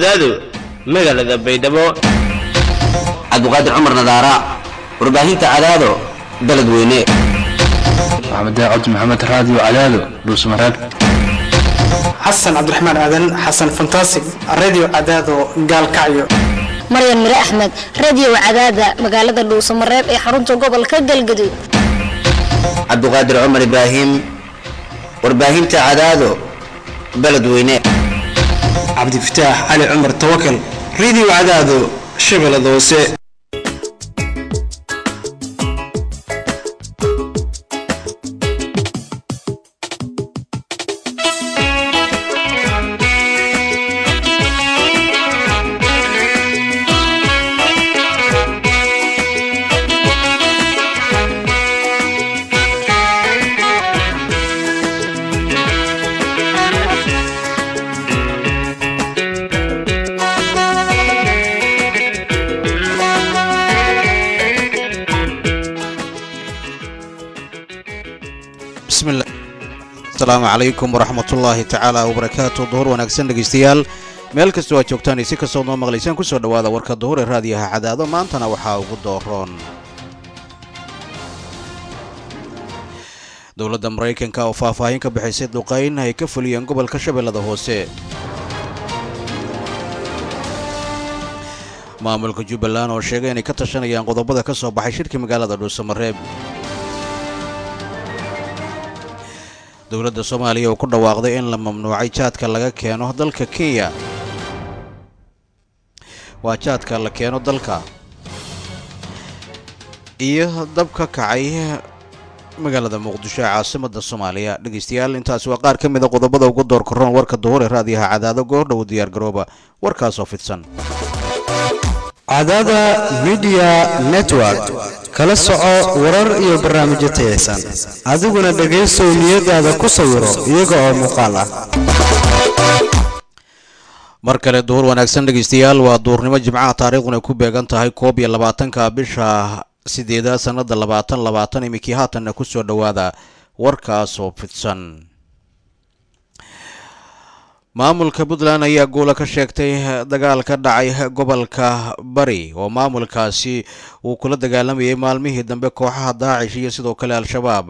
cadaado magaalada baydhabo cabdiqaadir cumar nadaara warbaahinta cadaado beledweyne maxamed cabdi maxamed raadiyo cadaado dhuusmareeb xasan cabdiraxmaan aadan xasan fantasig radio cadaado gaalkacyo maryan mire axmed radio cadaada magaalada dhuusamareeb ee xarunta gobolka galgaduud cabdiqaadir cumar ibraahim warbaahinta cadaado beledweyne cabdifataax cali cumar tawakal radio cadaado shabeellada hoose asalaamu calaykum waraxmatullaahi tacaala wabarakaatu duhur wanaagsan dhegaystayaal meel kastoo aad joogtaan iyo si kastoo noo maqlaysaan ku soo dhowaada warka duhur ee raadiyaha cadaado maantana waxaa ugu dooroon dowladda maraykanka oo faahfaahin ka bixisay duqayn ay ka fuliyeen gobolka shabeellada hoose maamulka jubbaland oo sheegay inay ka tashanayaan qodobada ka soo baxay shirka magaalada dhuusamareeb dowladda soomaaliya oo ku dhawaaqday in la mamnuucay jaadka laga keeno dalka kenya waa jaadka la keeno dalka iyo dab ka kacay magaalada muqdisho ee caasimadda soomaaliya dhegaystayaal intaasi waa qaar ka mida qodobada ugu door karoon warka duhur ee raadiyaha cadaado goordhow diyaar garooba warkaasoo fidsan cadaada midiya network kala soco warar iyo barnaamijyo tayaysan adiguna dhegaysow niyadaada ku sawiro iyaga oo muuqaal ah mar kale duhur wanaagsan dhegaystayaal waa duurnimo jimcaha taariikhduna ku beegan tahay koob iyo labaatanka bisha sideedaad sannada labaatan labaatan iminkii haatanna ku soo dhowaada warkaasoo fidsan maamulka puntland ayaa guula ka sheegtay dagaal ka dhacay gobolka bari oo maamulkaasi uu kula dagaalamayay maalmihii dambe kooxaha daacish iyo sidoo kale al-shabaab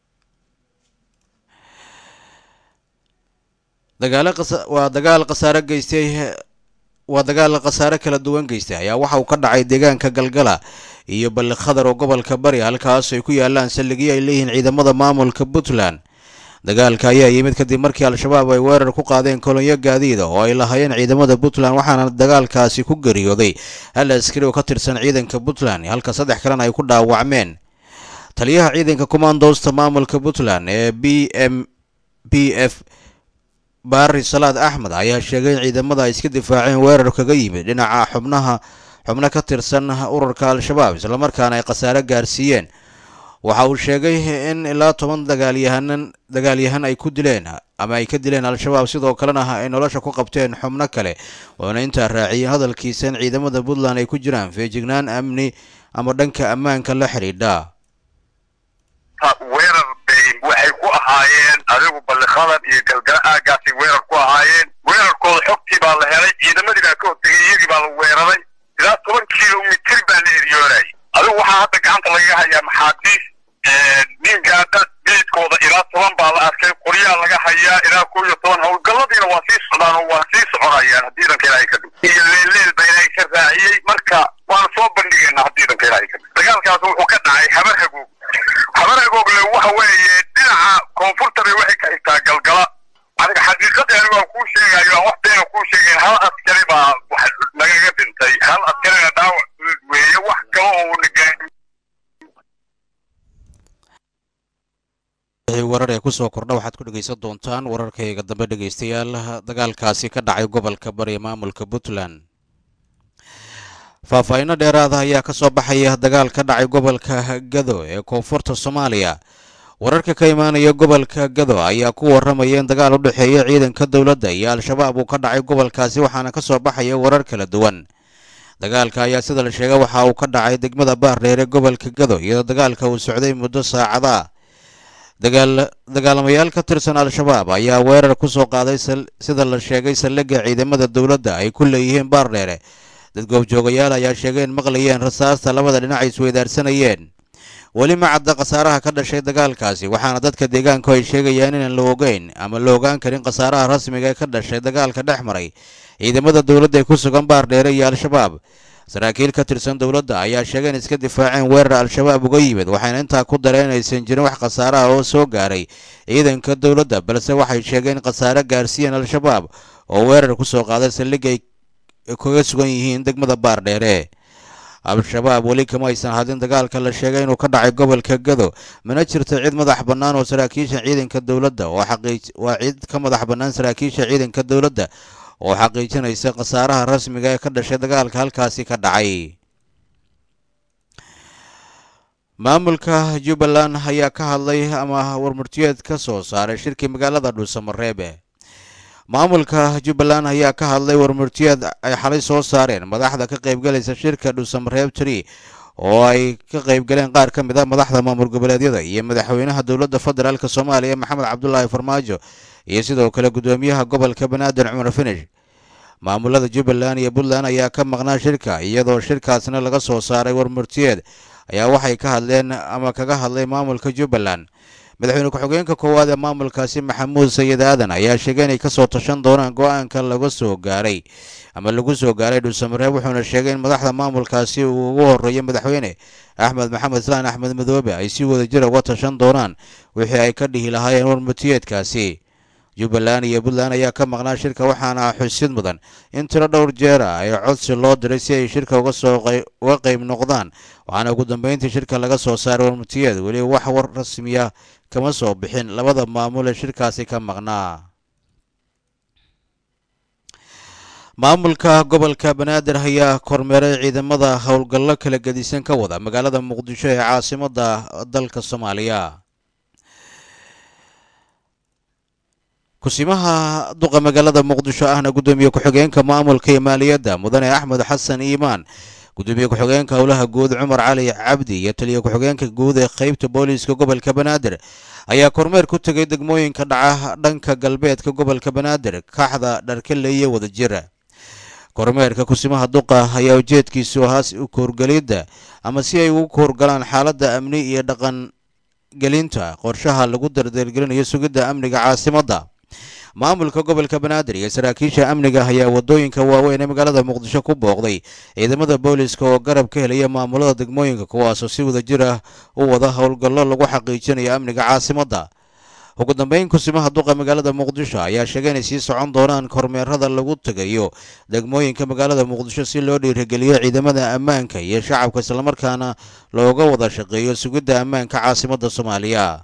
waa dagaal khasaare geystay waa dagaal khasaare kala duwan geystay ayaa waxa uu ka dhacay deegaanka galgala iyo balli khadar oo gobolka bari halkaas ay ku yaalaan saldhigyo ay leeyihiin ciidamada maamulka puntland dagaalka ayaa yimid kadib markii al-shabaab ay weerar ku qaadeen kolonyo gaadiida oo ay lahaayeen ciidamada puntland waxaana dagaalkaasi ku geeriyooday hal askari oo ka tirsan ciidanka puntland halka saddex kalena ay ku dhaawacmeen taliyaha ciidanka commandoosta maamulka puntland ee b m b f baari salaad axmed ayaa sheegay in ciidamada ay iska difaaceen weerar kaga yimid dhinaca xubnaha xubno ka tirsan ururka al-shabaab islamarkaana ay khasaare gaarsiiyeen waxa uu sheegay in ilaa toban dagaalyahanan dagaalyahan ay ku dileen ama ay ka dileen al-shabaab sidoo kalena ay nolosha ku qabteen xubno kale oona intaa raaciyeen hadalkiisa in ciidamada puntland ay ku jiraan feejignaan amni ama dhanka ammaanka la xidhiidha weerar bay waxay ku ahaayeen adigu balliqadan iyo galgala aagaasay weerar ku ahaayeen weerarkooda xogtii baa la helay ciidamadii baa ka hortegay iyagii baa la weeraray ilaa toban kilomitir baa la eryoonayay adigu waxaa hadda gacanta lagaga hayaa maxaabiis ninkaada meydkooda ilaa toban baa la arkay qoryaa laga hayaa ilaa koo iyo toban howlgalladiina waa sii socdaan oo waa sii soconayaan haddii idanka ilaahay ka dhig iyo leelleel baa ilaahay ka raaciyey marka waan soo bandhigaynaa haddii idanka ilaahay ka dhig dagaalkaas wuxuu ka dhacay habar hagoog habar hagoogle waxa weeye dhinaca koonfurta bay waxay ka xigtaa galgala adiga xaqiiqadii anigu aan kuu sheegayo aan wax beena kuu sheegayn hal askari baa wax nagaga dhintay hal askarina dhaawac weeye wax kale oo nagaan warar ee kusoo kordha waxaad ku dhegaysan doontaan wararkayga dambe dhegaystayaal dagaalkaasi ka dhacay gobolka bari ee maamulka puntland faahfaahinno dheeraada ayaa ka soo baxaya dagaal ka dhacay gobolka gado ee koonfurta soomaaliya wararka ka imaanaya gobolka gado ayaa ku warramaya in dagaal u dhexeeya ciidanka dowladda iyo al-shabaab uu ka dhacay gobolkaasi waxaana ka soo baxaya warar kala duwan dagaalka ayaa sida la sheegay waxa uu ka dhacay degmada baardheer ee gobolka gado iyadoo dagaalka uu socday muddo saacada dagaalamayaal ka tirsan al-shabaab ayaa weerar ku soo qaaday sida la sheegay saldhigga ciidamada dowladda ay ku leeyihiin baardheere dad goobjoogayaal ayaa sheegay in maqlayeen rasaasta labada dhinac ay isweydaarsanayeen weli ma cadda khasaaraha ka dhashay dagaalkaasi waxaana dadka deegaanku ay sheegayaan inaan la ogeyn ama la ogaan karin khasaaraha rasmiga ee ka dhashay dagaalka dhex maray ciidamada dowladda ee ku sugan baardheere iyo al-shabaab saraakiil ka tirsan dowladda ayaa sheegay in iska difaaceen weerar al-shabaab uga yimid waxayna intaa ku dareen inaysan jirin wax khasaaraha oo soo gaaray ciidanka dowladda balse waxay sheegeen in khasaare gaarsiiyeen al-shabaab oo weerar ku soo qaaday saldhig ay kaga sugan yihiin degmada baardheere al-shabaab weli kama aysan hadin dagaalka la sheegay inuu ka dhacay gobolka gado mana jirto cid madax bannaan oo saraakiisha ciidanka dowladda oo xaqiij waa cid ka madax bannaan saraakiisha ciidanka dowladda oo xaqiijinaysa khasaaraha rasmiga ee ka dhashay dagaalka halkaasi ka dhacay maamulka jubbaland ayaa ka hadlay ama warmurtiyeed ka soo saaray shirkii magaalada dhuusamareebe maamulka jubbaland ayaa ka hadlay warmurtiyeed ay xalay soo saareen madaxda ka qaybgalaysa shirka dhuusamareeb tri oo ay ka qaybgaleen qaar ka mid a madaxda maamul goboleedyada iyo madaxweynaha dowladda federaalk soomaaliya maxamed cabdulaahi farmaajo iyo sidoo kale guddoomiyaha gobolka banaadir cumar finish maamulada jubbaland iyo puntland ayaa ka maqnaa shirka iyadoo shirkaasna laga soo saaray warmurtiyeed ayaa waxay ka hadleen ama kaga hadlay maamulka jubbaland madaxweyne ku-xigeenka koowaad ee maamulkaasi maxamuud sayid aadan ayaa sheegay inay kasoo tashan doonaan go-aanka laga soo gaaray ama lagu soo gaaray dhuusamareeb wuxuuna sheegay in madaxda maamulkaasi uu ugu horeeyo madaxweyne axmed maxamed islaan axmed madoobe ay si wada jir uga tashan doonaan wixii ay ka dhihi lahaayeen warmurtiyeedkaasi jubbaland iyo puntland ayaa ka maqnaa shirka waxaana xusid mudan in tiro dhowr jeera ay codsi loo diray si ay shirka uga soo uga qayb noqdaan waxaana ugu dambeyntii shirka laga soo saaray warmurtiyeed weli wax war rasmiya kama soo bixin labada maamul ee shirkaasi ka maqnaa maamulka gobolka banaadir ayaa kormeeray ciidamada howlgallo kala gedisan ka wada magaalada muqdisho ee caasimada dalka soomaaliya kusimaha duqa magaalada muqdisho ahna guddoomiye ku-xigeenka maamulka iyo maaliyadda mudane axmed xasan iimaan gudoomiye ku-xigeenka howlaha guud cumar cali cabdi iyo taliya ku-xigeenka guud ee qeybta booliiska gobolka banaadir ayaa kormeer ku tegay degmooyinka dhaca dhanka galbeedka gobolka banaadir kaaxda dharkale iyo wadajira kormeerka kusimaha duqa ayaa ujeedkiisu ahaa koorgelidda ama si ay ugu koorgalaan xaaladda amni iyo dhaqan gelinta qorshaha lagu dardargelinayo sugidda amniga caasimadda maamulka gobolka banaadir iyo saraakiisha amniga ayaa wadooyinka waaweyn ee magaalada muqdisho ku booqday ciidamada booliiska oo garab ka helaya maamulada degmooyinka kuwaasoo si wada jir ah u wada howlgallo lagu xaqiijinayo amniga caasimadda ugu dambeyn kusimaha duqa magaalada muqdisho ayaa sheegay inay sii socon doonaan kormeerada lagu tegayo degmooyinka magaalada muqdisho si loo dhiirigeliyo ciidamada ammaanka iyo shacabka islamarkaana looga wada shaqeeyo sugidda ammaanka caasimadda soomaaliya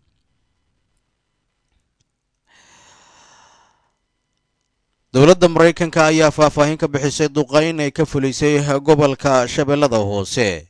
dowladda maraykanka ayaa faahfaahin ka bixisay duqayn ay ka fulisay gobolka shabeellada hoose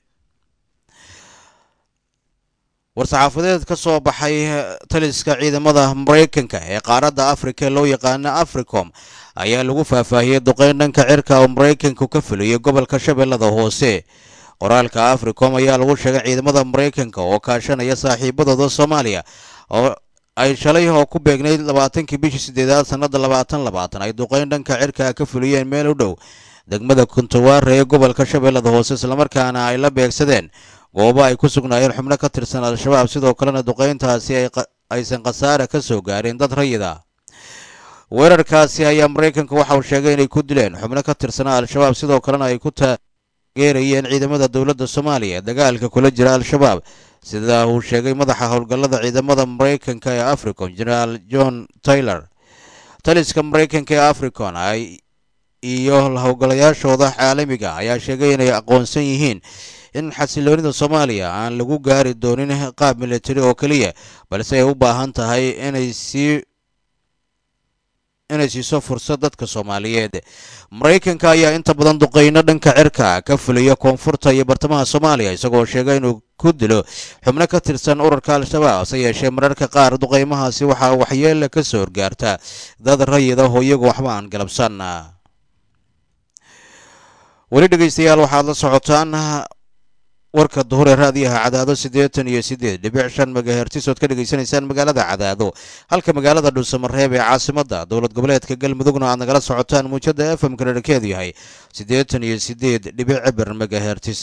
war-saxaafadeed ka soo baxay taliska ciidamada maraykanka ee qaaradda afrika loo yaqaano africom ayaa lagu faahfaahiyey duqayn dhanka cirka oo maraykanku ka fuliyey gobolka shabeellada hoose qoraalka africom ayaa lagu sheegay ciidamada maraykanka oo kaashanaya saaxiibadooda soomaaliya oo ay shalay oo ku beegnayd labaatankii bishii sideedaad sannada labaatan labaatan ay duqayn dhanka cirka ka fuliyeen meel u dhow degmada kuntawaare ee gobolka shabeellada hoose islamarkaana ay la beegsadeen goobo ay ku sugnaayeen xubno ka tirsan al-shabaab sidoo kalena duqayntaasi aysan khasaare ka soo gaarin dad rayida weerarkaasi ayaa maraykanka waxa uu sheegay inay ku dileen xubno ka tirsanaa al-shabaab sidoo kalena ay ku taageerayeen ciidamada dowladda soomaaliya ee dagaalka kula jira al-shabaab sida uu sheegay madaxa howlgallada ciidamada maraykanka ee africon generaal john taylor taliska maraykanka ee africon iyo howlgalayaashooda caalamiga ayaa sheegay inay aqoonsan yihiin in xasiloonida soomaaliya aan lagu gaari doonin qaab militari oo keliya balse ay u baahan tahay inay sii inay siiso fursad dadka soomaaliyeed maraykanka ayaa inta badan duqeyno dhanka cirka ka fuliya koonfurta iyo bartamaha soomaaliya isagoo sheegay inuu ku dilo xubno ka tirsan ururka al-shabaab hase yeeshee mararka qaar duqeymahaasi waxaa waxyeela ka soo horgaarta dad rayida oo iyagu waxba aan galabsan weli dhegeystayaal waxaad la socotaan warka duhur ee raadiyaha cadaado siddeetan iyo siddeed dhibic shan megahertis ood ka dhegaysanaysaan magaalada cadaado halka magaalada dhuusamareeb ee caasimadda dowlad goboleedka galmudugna aad nagala socotaan muujada f m kareerkeedu yahay siddeetan iyo siddeed dhibic cibir megahertis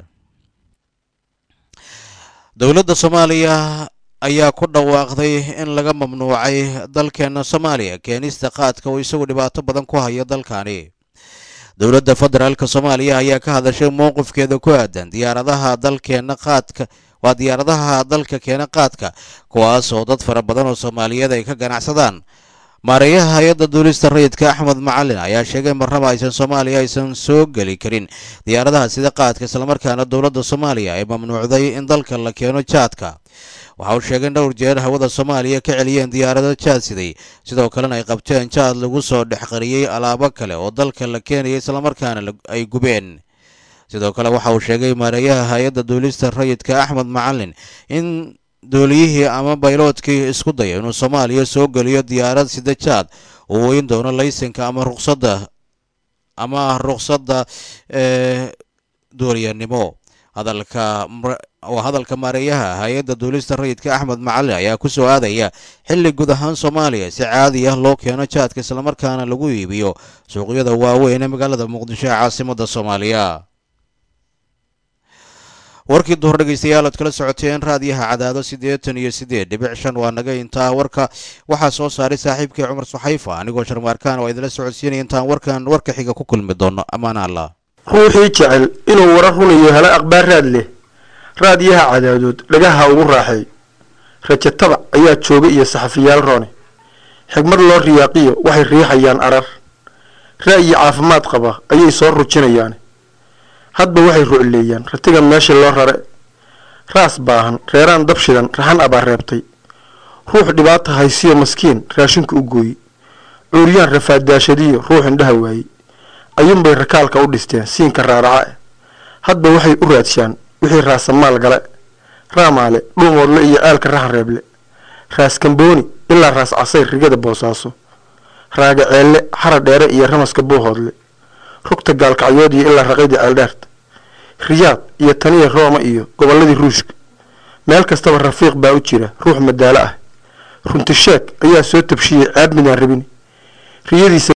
dowladda soomaaliya ayaa ku dhawaaqday in laga mamnuucay dalkeena soomaaliya keenista qaadka oo isagu dhibaato badan ku haya dalkani dowladda federaalk soomaaliya ayaa ka hadashay mowqifkeeda ku aadan diyaaradaha dalkeena qaadka waa diyaaradaha dalka keena qaadka kuwaas oo dad fara badan oo soomaaliyeed ay ka ganacsadaan maareeyaha hay-adda duulista rayidka axmed macalin ayaa sheegay marnaba aysan soomaaliya aysan soo geli karin diyaaradaha sida qaadka islamarkaana dowladda soomaaliya ay mamnuucday in dalka la keeno jaadka waxa uu sheegay in dhowr jeer hawada soomaaliya ka celiyeen diyaarado jaad siday sidoo kalena ay qabteen jaad lagu soo dhex qariyey alaabo kale oo dalka la keenaya islamarkaana ay gubeen sidoo kale waxa uu sheegay maareeyaha hay-adda duulista rayidka axmed macalin in dooliyihii ama bayloodkii isku daya inuu soomaaliya soo geliyo diyaarad sida jaad uu weyn doono laysanka ama ruqsadda ama ruqsadda ee duuliyanimo hadalka waa hadalka maareeyaha hay-adda duulista rayidka axmed macalin ayaa ku soo aadaya xilli guud ahaan soomaaliya si caadi ah loo keeno jaadka islamarkaana lagu iibiyo suuqyada waaweyn ee magaalada muqdisho ee caasimadda soomaaliya warkii duhur dhegeystayaal ood kala socoteen raadiyaha cadaado siddeetan iyo siddeed dhibic shan waa naga intaa warka waxaa soo saaray saaxiibkii cumar suxayfa anigoo sharmaarkaan oo idinla socodsiinaya intaan warkan warka xiga ku kulmi doono ammaan allah ruuxii jecel inuu warar runayo helo akhbaar raad leh raadiyaha cadaadood dhagaha ugu raaxeey rajo tabac ayaa jooga iyo saxafiyaal roone xigmad loo riyaaqiyo waxay riixayaan arar ra'yi caafimaad qaba ayay soo rujinayaan hadba waxay rucleeyaan ratiga meesha loo rare raas baahan reeraan dab shidan raxan abaa reebtay ruux dhibaata haysiyo maskiin raashinka u gooye cuuryaan rafaaddaashadiyo ruux indhaha waayey ayuunbay rakaalka u dhisteen siinka raaraca eh hadba waxay u raadshaan wixii raasamaal gale raamaale dhuumoodle iyo aalka raxan reeble raas kambooni ilaa raas casayr rigada boosaaso raaga ceelle xara dheere iyo ramaska buuhoodle rugta gaalkacyood iyo ilaa raqaydii ceeldheerta riyaad iyo taniya rooma iyo gobolladii ruushka meel kastaba rafiiq baa u jira ruux madaalo ah runti sheeg ayaa soo tabshiyey ceeb midaan rabin riyadiisa